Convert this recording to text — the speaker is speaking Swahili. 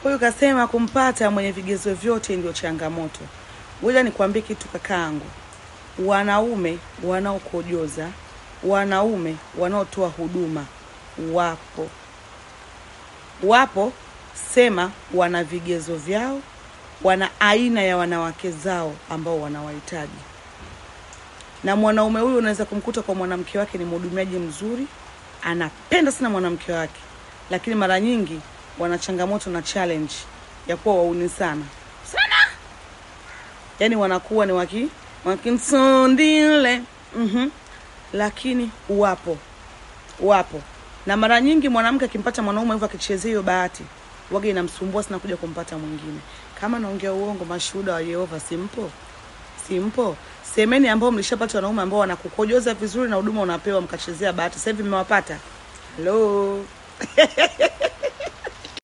Huyu kasema kumpata mwenye vigezo vyote ndio changamoto. Ngoja nikwambie kitu kakaangu, wanaume wanaokojoza, wanaume wanaotoa huduma wapo, wapo, sema wana vigezo vyao, wana aina ya wanawake zao ambao wanawahitaji na mwanaume huyu unaweza kumkuta kwa mwanamke wake ni mhudumiaji mzuri, anapenda sana mwanamke wake, lakini mara nyingi wana changamoto na challenge ya kuwa wauni sana sana, yaani wanakuwa ni waki wakinsondile mm lakini wapo wapo, na mara nyingi mwanamke akimpata mwanaume hivyo akichezea hiyo bahati waga inamsumbua sana kuja kumpata mwingine. Kama naongea uongo, mashuhuda wa Yehova simpo simpo semeni ambao mlishapata wanaume ambao wanakukojoza vizuri na huduma unapewa mkachezea bahati, sasa hivi mmewapata. Hello